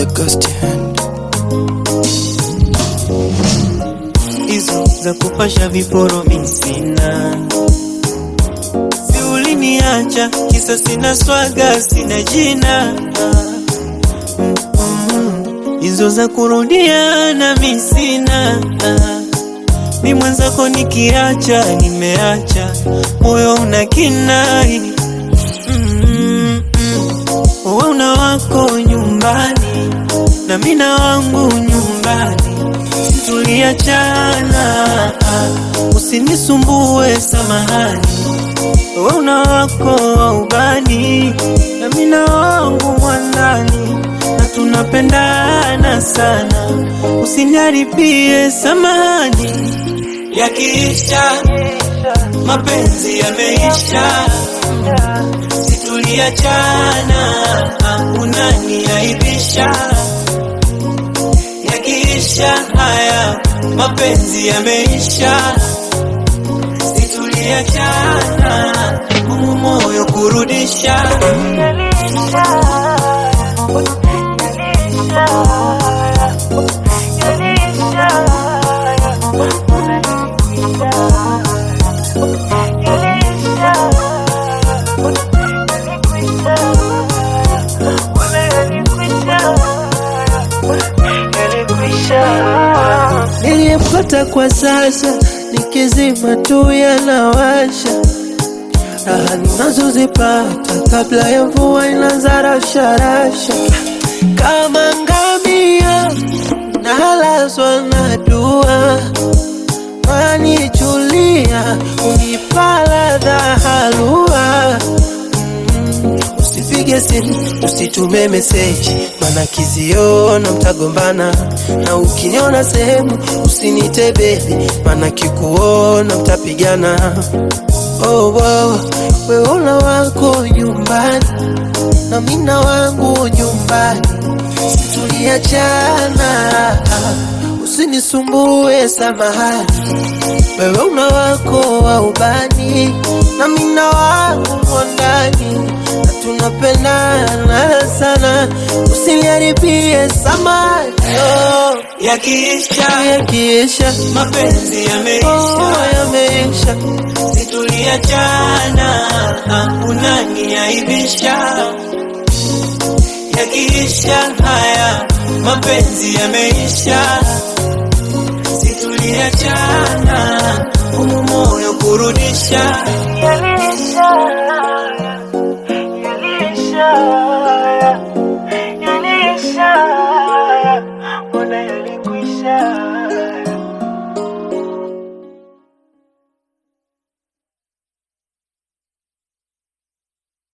the ghost hand. hizo za kupasha viporo misina, si uliniacha kisa sina swaga, sina jina Mm, hizo za kurudiana misina, mi mwenzako nikiacha, nimeacha moyo una kinai Mm, mm. Wewe una wako nyumbani na mina wangu nyumbani, tuliachana, usinisumbue, samahani. Wewe una wako wa ubani na mina wangu mwandani, na tunapendana sana, usiniharibie, samahani. Yakiisha mapenzi yameisha, situliachana, unaniaibisha yakiisha haya mapenzi yameisha, situliachana, humu moyo kurudisha Niliyepata kwa sasa nikizima tu yanawasha, raha ninazozipata kabla ya mvua inaanza rasharasha, kama ngamia nalazwa na dua, wanichulia unipa ladha halua Usipige simu, usitume meseji, mana kiziona mtagombana, na ukiniona sehemu usinite bebi, mana kikuona mtapigana. Oh, wow, wewe una wako nyumbani na mina wangu nyumbani, tuliachana, usinisumbue, samahani. Wewe una wako wa ubani na mina wangu mwandani, na tunapendana sana, usiniharibie samani. Oh, yakiisha yakiisha mapenzi oh, yameisha, yameisha situliachana, unaniaibisha. Yakiisha haya mapenzi yameisha, situliachana, humu moyo kurudisha Yalisha, yalisha,